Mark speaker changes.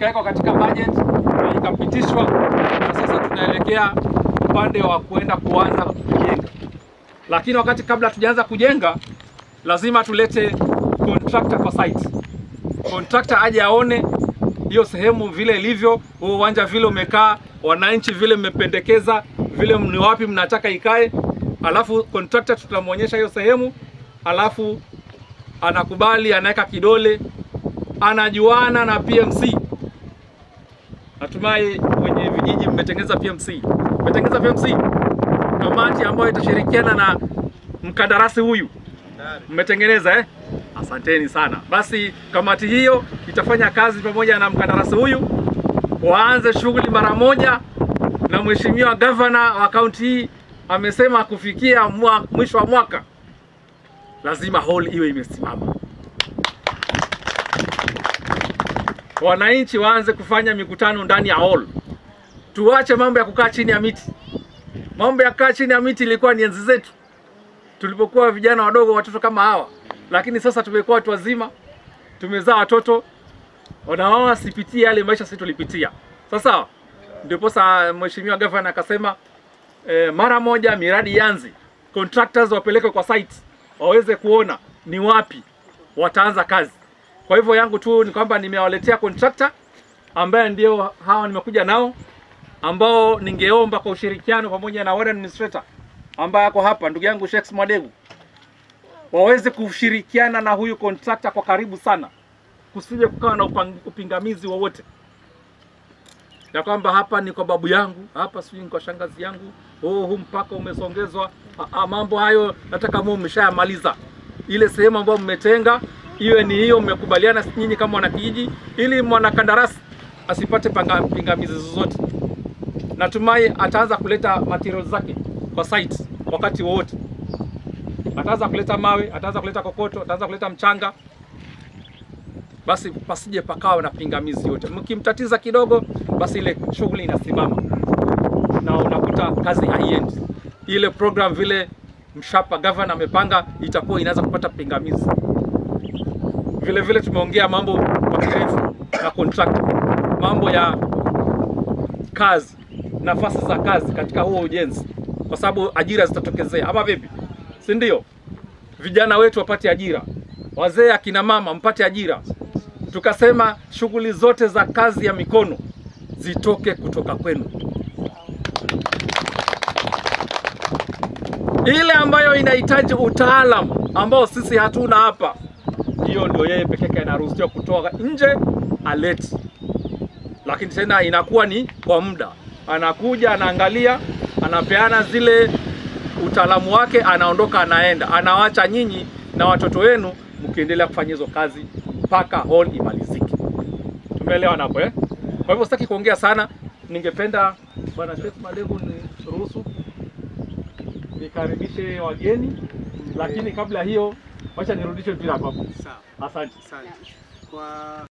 Speaker 1: ikawekwa katika budget na ikapitishwa, na sasa tunaelekea upande wa kuenda kuanza kujenga. Lakini wakati kabla tujaanza kujenga, lazima tulete contractor kwa site. Contractor aje aone hiyo sehemu vile ilivyo, huo uwanja vile umekaa, wananchi vile mmependekeza, vile ni wapi mnataka ikae, alafu contractor tutamwonyesha hiyo sehemu, alafu anakubali, anaweka kidole, anajuana na PMC. Natumai wenye vijiji mmetengeneza PMC, mmetengeneza PMC, kamati ambayo itashirikiana na mkandarasi huyu, mmetengeneza eh? Asanteni sana. Basi kamati hiyo itafanya kazi pamoja na mkandarasi huyu, waanze shughuli mara moja, na mheshimiwa gavana wa kaunti hii amesema kufikia mwa, mwisho wa mwaka lazima hall iwe imesimama, wananchi waanze kufanya mikutano ndani ya hall. Tuache mambo ya kukaa chini ya miti. Mambo ya kukaa chini ya miti ilikuwa ni enzi zetu tulipokuwa vijana wadogo, watoto kama hawa, lakini sasa tumekuwa watu wazima, tumezaa watoto, wanaoa sipitie yale maisha sisi tulipitia. Sasa ndipo sasa mheshimiwa gavana akasema eh, mara moja miradi ianze, contractors wapelekwe kwa site waweze kuona ni wapi wataanza kazi. Kwa hivyo yangu tu ni kwamba nimewaletea contractor ambaye ndio hawa nimekuja nao, ambao ningeomba kwa ushirikiano pamoja na ward administrator ambaye ako hapa, ndugu yangu Sheikh Mwadegu, waweze kushirikiana na huyu contractor kwa karibu sana, kusije kukawa na upang- upingamizi wowote ya kwamba hapa ni kwa babu yangu, hapa sijui ni kwa shangazi yangu, oh, huu mpaka umesongezwa. Ah, ah, mambo hayo nataka muwe mmeshayamaliza. Ile sehemu ambayo mmetenga iwe ni hiyo, mmekubaliana nyinyi kama wanakijiji, ili mwanakandarasi asipate panga- pingamizi zozote. Natumai ataanza kuleta materials zake kwa site wakati wowote, ataanza kuleta mawe, ataanza kuleta kokoto, ataanza kuleta mchanga basi pasije pakawa na pingamizi yote. Mkimtatiza kidogo, basi ile shughuli inasimama na unakuta kazi haiendi. Ile program vile mshapa gavana amepanga itakuwa inaanza kupata pingamizi. Vile vile tumeongea mambo kwa kirefu na contract, mambo ya kazi, nafasi za kazi katika huo ujenzi, kwa sababu ajira zitatokezea, ama vipi? Si ndio? Vijana wetu wapate ajira, wazee, akina mama mpate ajira tukasema shughuli zote za kazi ya mikono zitoke kutoka kwenu. Ile ambayo inahitaji utaalamu ambao sisi hatuna hapa, hiyo ndio yeye peke yake anaruhusiwa kutoka nje aleti, lakini tena inakuwa ni kwa muda, anakuja anaangalia, anapeana zile utaalamu wake, anaondoka, anaenda, anawacha nyinyi na watoto wenu mkiendelea kufanya hizo kazi mpaka hall imalizike. Tumeelewana hapo eh? Kwa hivyo sitaki kuongea sana, ningependa bwana Sheikh Malegu ni ruhusu nikaribishe wageni, lakini kabla hiyo wacha nirudishe mpira hapo hapo.
Speaker 2: Sawa,
Speaker 1: Asante.
Speaker 2: asante. Kwa